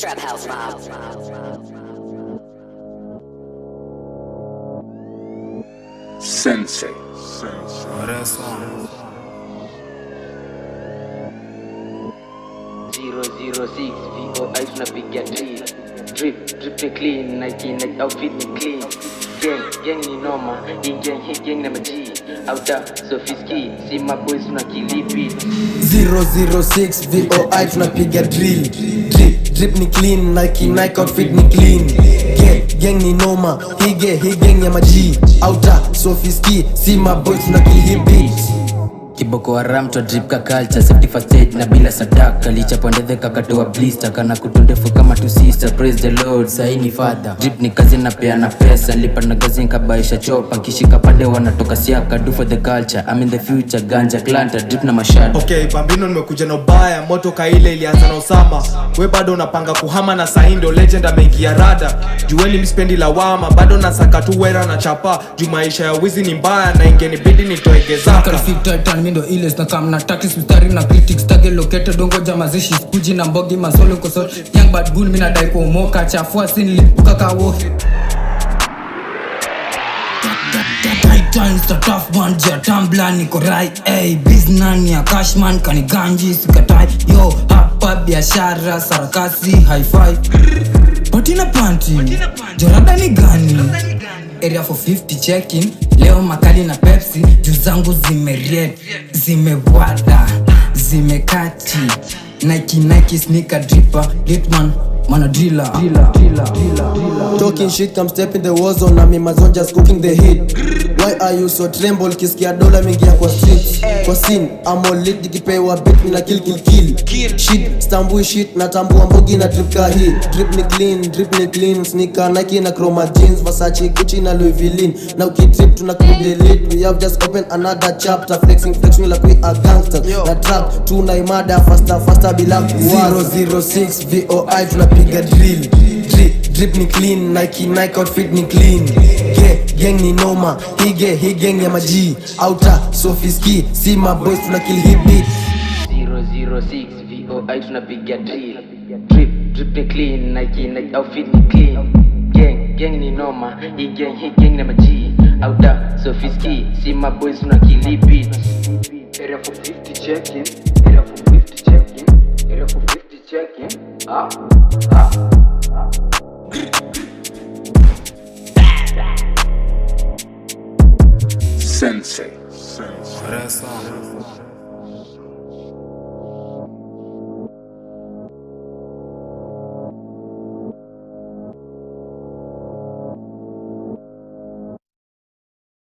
Trap House Mob. Sensei. Zero zero six VOI tunapiga drill drip drip ni clean Nike Nike outfit ni clean gang gang ni noma hii gang hii gang na maji outa sofiski si maboys tuna kilipi 006 VOI tunapiga drill drip drip ni clean Nike Nike outfit ni clean gang gang ni noma hige hii gang ya maji outa sofiski si maboy tunakill hii beat kiboko haram twa drip ka culture safety first aid na bila sadaka lichapondeze kakatoa blister kana kutundefu kama tu sister praise the lord saini father drip ni kazi na peana pesa lipa na gazi nkabaisha chopa nkishika pande wanatoka siaka do for the culture I'm in the future ganja klanta drip na mashada okay bambino nimekuja na ubaya moto kaile ilianza na usama we bado unapanga kuhama na saindo legend ameingia rada jueni mispendi lawama bado nasaka tu wera na chapa juu maisha ya wizi ni mbaya na ingenibidi nitoegezaka Kalifitatan mindo ile snakam na takis mstari na critics tage located dongo jamazishi skuji na mbogi masolo koso young bad bull mina dai kuomoka chafua sin lipuka kawo Times the tough one jia tambla niko rai ey biznani ya cashman kaniganji sikatai yo hapa biashara sarakasi hi-fi patina panti jorada ni gani area for 50 check-in leo makali na pepsi juu zangu zimeriet zimewada zimekati nike nike sneaker dripper litman mana driller Talking shit, come step in the war zone na mima zone just cooking the heat. Why are you so tremble? Kisikia dola mingia kwa street. Kwa scene, I'm all lit nikipewa beat mina kill kill kill. Shit, stambui shit natambua mbogi na drip ka hii. Drip ni clean, drip ni clean. Sneaker Nike na chroma jeans, Versace, Gucci na Louis Vuitton. Now ukitrip tuna kudelete. We have just opened another chapter. Flexing flexing like we are gangsters. Na trap tunaimada faster faster bila kuwaza. 006 VOI tunapiga drill. Drip drip ni clean Nike Nike outfit ni clean Ge, gang ni noma hige hii gang ya maji outa sofiski si maboys tuna kill hii beat 006 VOI tunapiga drill drip drip ni clean Nike Nike outfit ni clean gang gang ni noma hii gang hii gang na maji outa sofiski si maboys tuna kilipi area for 50 check in area for 50 check in area for 50 check in ah ah Sensei. Rest on.